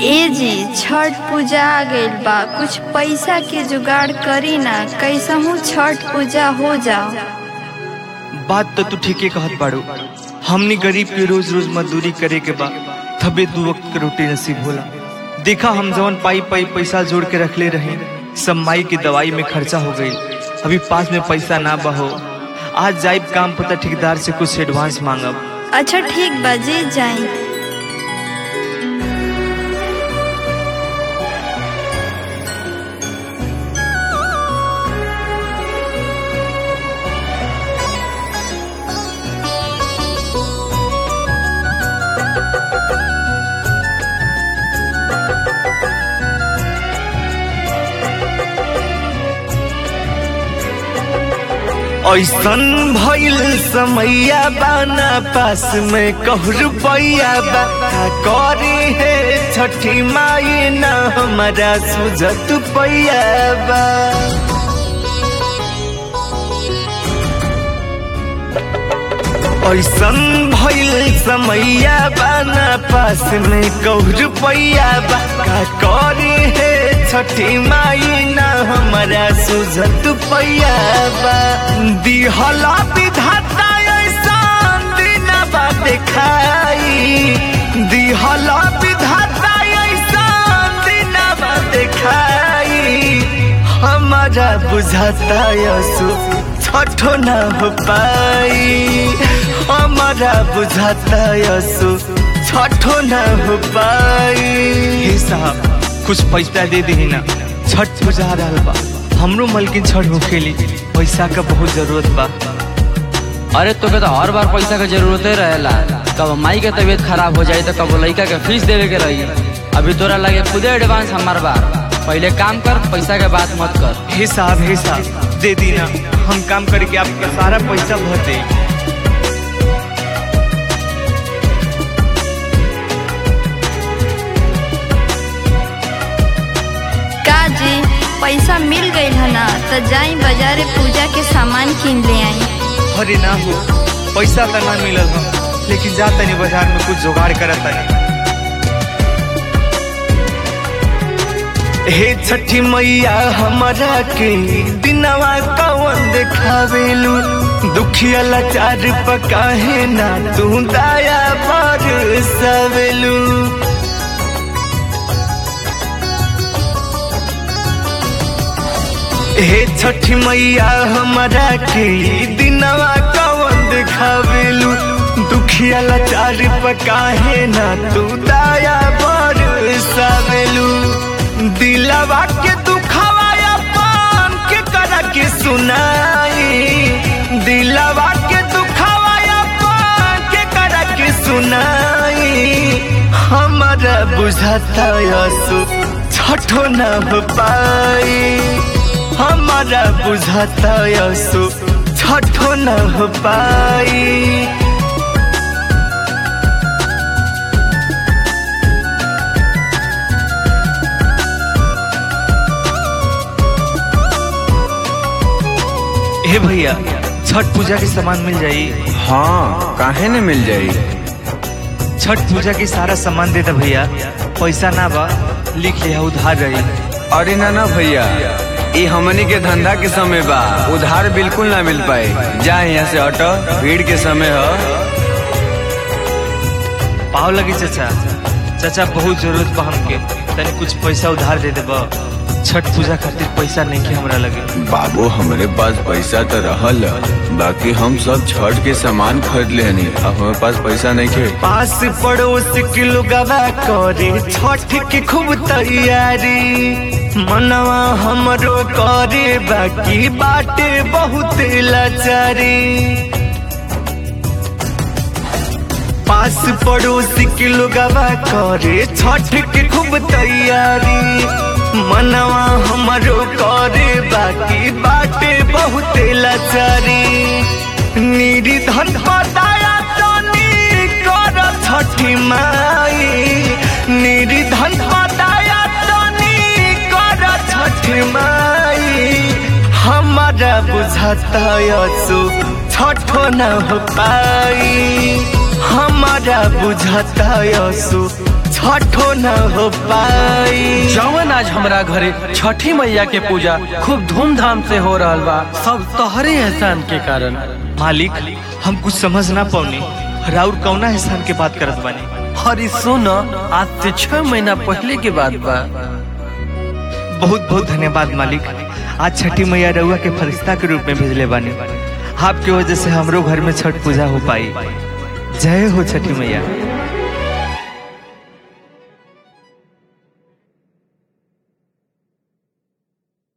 ए जी छठ पूजा आ गइल बा कुछ पैसा के जुगाड़ करी ना कैसहू छठ पूजा हो जाओ बात तो तू ठीके कहत बाड़ू हमनी गरीब के रोज रोज मजदूरी करे के बा तबे दू वक्त के रोटी नसीब होला देखा हम जवन पाई पाई पैसा जोड़ के रखले रहे सब माई की दवाई में खर्चा हो गई अभी पास में पैसा ना बहो आज जाइब काम पता ठेकेदार से कुछ एडवांस मांगब अच्छा ठीक बा जी जाई ऐसन भइल समैया बाना पास में कहु रुपैया बा का करे है छठी माई ना हमारा सुझत पैया बा ऐसन भइल समैया बाना पास में कहु रुपैया बा का करे है छठी माई ना हमारा सुझत पैया बा दिहला विधाता ऐसन दिनवा देखाई दिहला विधाता ऐसन दिनवा देखाई हमारा बुझाता यसु छठो न हो पाई हमारा बुझाता यसु छठो न हो पाई हे साहब कुछ पैसा दे दी ना छठ पूजा आ रहा बा हमरो मलकिन छठ होखेली पैसा का बहुत जरूरत बा अरे तोके तो हर बार पैसा के जरूरते रहेला कब माई के तबीयत खराब हो जाई तो कब लड़का के फीस देवे के रही अभी तोरा लगे खुदे एडवांस हमार बा पहले काम कर पैसा के बात मत कर हे साहब हे साहब दे दी ना हम काम करके आपका सारा पैसा भर दे का जी पैसा मिल गइल है ना तो जाई बाजारे पूजा के सामान किन ले आई अरे ना हो पैसा तो ना मिलल हम लेकिन जा तनी बाजार में कुछ जुगाड़ करत तनी हे छठी मैया हमारा के दिनवा कवन देखावेलू दुखिया लाचार पकाहे ना तू दया पर सवेलू हे छठी मैया हमारा के दिनवा कवन देखावेलू दुखिया लाचार पकाहे ना तू दया पर सवेलू दिलवा के दुखवा अपन के कर के सुनाई दिलवा के दुखवा अपन के कर के सुनाई हमारा बुझाता यसु छठो न हो पाई हमारा बुझाता यसु छठो न हो पाई हे भैया छठ पूजा के सामान मिल जाई हाँ काहे न मिल जाई छठ पूजा के सारा सामान दे दे भैया पैसा ना बा लिख लिया उधार रही अरे ना ना भैया ये हमनी के धंधा के समय बा उधार बिल्कुल ना मिल पाए जा यहाँ से हटो भीड़ के समय है पाव लगी चाचा चाचा बहुत जरूरत बा हमके तनी कुछ पैसा उधार दे देबा छठ पूजा खातिर पैसा नहीं के हमरा लगे बाबू हमारे पास पैसा तो रहल बाकी हम सब छठ के सामान खरीद लेनी अब हमारे पास पैसा नहीं के पास पड़ोस के लोगवा करे छठ की खूब तैयारी मनवा हमरो करे बाकी बाटे बहुत लाचारी पास पड़ोस के लोगवा करे छठ के खूब तैयारी मनवा हमरो करे बाकी बाटे बहुत लाचारी निर्धन बताया तनी कर छठी माई निर्धन बताया तनी कर छठी माई हमारा बुझाता यसो छठो न हो पाई हमारा बुझाता यसो छठो न हो पाई जवन आज हमरा घरे छठी मैया के पूजा खूब धूमधाम से हो रहल बा सब तोहरे एहसान के कारण मालिक हम कुछ समझ ना पौनी राउर कौना एहसान के बात करत बानी हरी सुन आज से छह महीना पहले के बात बा बहुत बहुत धन्यवाद मालिक आज छठी मैया रउआ के फरिश्ता के रूप में भेजले बानी आपके वजह से हमरो घर में छठ पूजा हो पाई जय हो छठी मैया